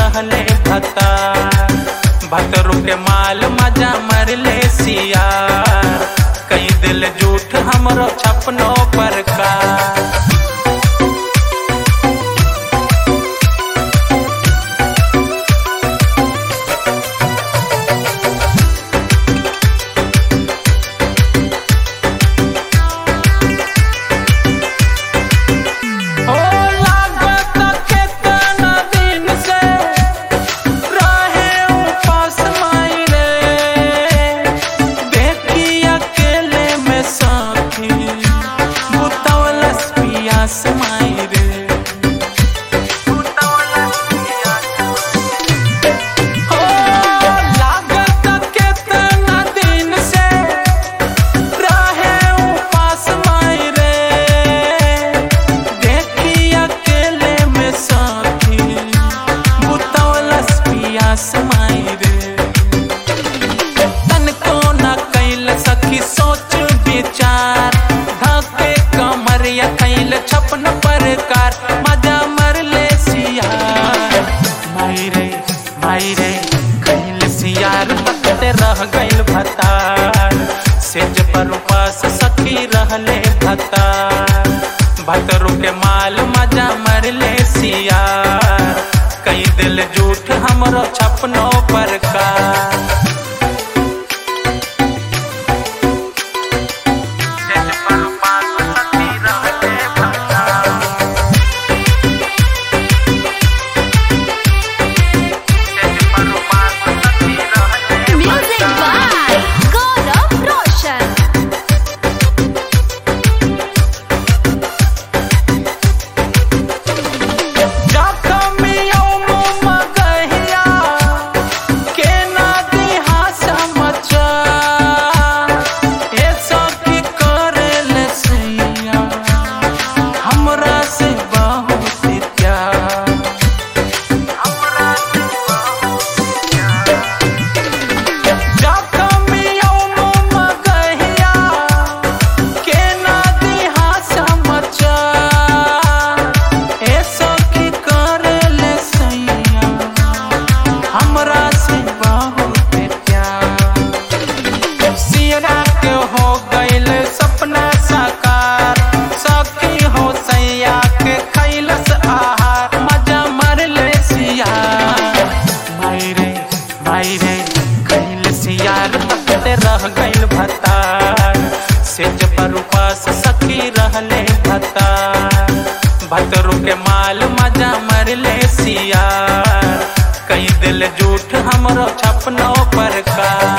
रहले भता भतरू के माल मजा मरले सियार कई दिल झूठ हमरो छपनो पर का ओ लागत केतना दिन से रहे उपास माई रे देखी अकेले में साथी बुतौलस पियास माई रे ओ लागत केतना दिन से रहे उपास माई रे देखी अकेले में साथी बुतौलस पियास माई रे तनको न कैल सखी सोच विचार धके कमरिया कैल छपन प्रकार मजा मरले सियार माई रे माई रे कैल सियार तकते रह गइल भतार सेज पर उपास सखी रहले भतार भतरू के माल मजा मरले सियार कई दिल झूठ हमरो छपनो पर का सेज पर उपास सखी रहले भतार सेज पर उपास सखी रहले Music भतार by Gaurav Roshan. जखमियों मुँह मगहिया के ना दिहा समझा ए सखी करेल सैया हमरा से बहुत प्यार हमरा से जखमियों मुँह मगहिया के ना दिहा समझा ए सखी करेल सैया हमरा से बहुत प्यार सियरा के हो गइल सपना साकार सखी हो सैया के खैलस आहार मजा मरले सिया माई रे माई रे खैल सियार तकते रह गइल भतार सेज पर उपास सखी रहले भतार भतरू के माल मजा मरले सियार कई दिल झूठ हमरो छपनो पर का